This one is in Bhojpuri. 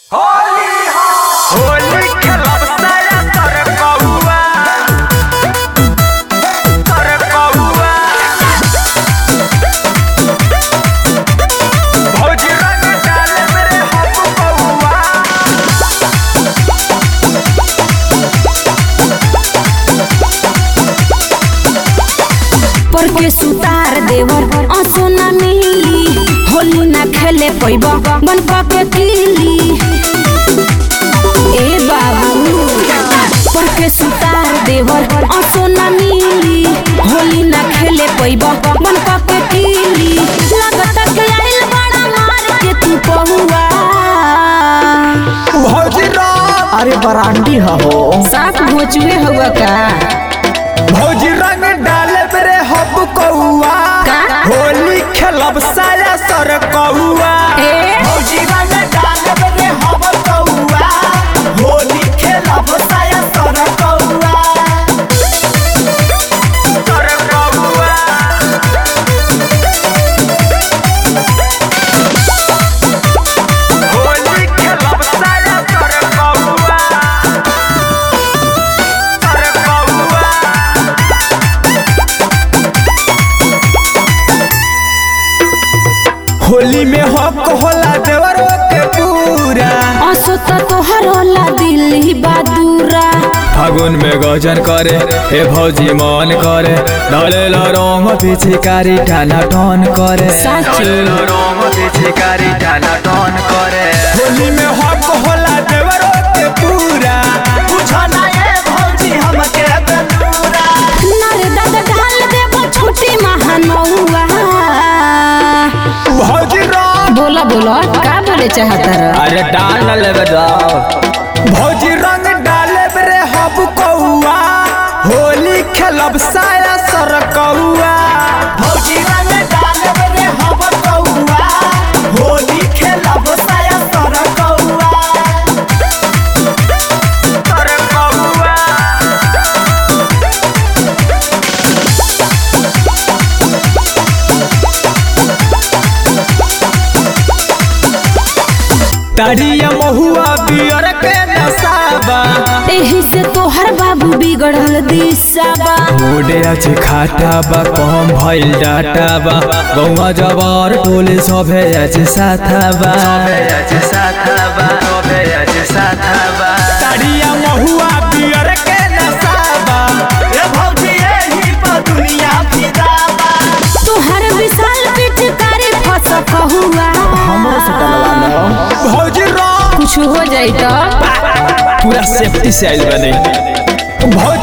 होली खेलब साया तर कौआ तर कौआ भौजी रंग डाले मेरे हम कौआ पर के सुतार देवर आंसू ना मिली होली ना खेले पैब बन के किली ए बाबू पर के सुतार देवर आंसू ना मिली होली ना खेले पैब बन के किली लागत के आइल बड़ा मार के तू पहुआ भौजी रंग अरे बरांडी हो साफ भोचुए हुआ का भौजी रंग डाले मेरे हम कौआ का? होली खेलब साया सर कौआ ए भौजी रंग डाले मेरे हम कौआ होली खेलब साया सर कौआ सर कौआ होली खेलब साया सर कौआ सर कौआ होली में हक होला देवरो के पूरा आंसू तो तोहर होला दिल्ली बहादुरा फागुन में गजन करे हे भौजी मन करे डालेला रंग पिछकारी टाना टन करे साचो। डालेला रंग पिछकारी टाना टन करे होली में हक होला देवरो के पूरा बुझा ना ये भौजी हमके बेलूरा नर दादा ढाल देबो छोटी महानौआ भौजी रंग बोला बोला का बोले चाहता रह अरे डाल न लेबे जाओ भौजी रंग डाले रे हब कौआ होली खेलब साया सर कौआ भौजी रंग डाले रे हब कौआ होली खेलब साया सर कौआ सर कौआ ताड़िया महुआ बियर के नसाबा एही से तोहर बाबू बिगड़ल दिशाबा मोडे अछि खाटा बा कम भइल डाटा बा गौवा जबर टोले सभे अछि साथा बा सभे अछि साथा बा सभे अछि साथा बा ताड़िया महुआ बियर के नसाबा ए भौजी एही पर दुनिया फिदाबा तोहर विशाल पिचकारी फस कहुआ हमरो से डलवा लो भौजी रंग कुछ हो जाई तो पूरा सेफ्टी से आइल बने भौजी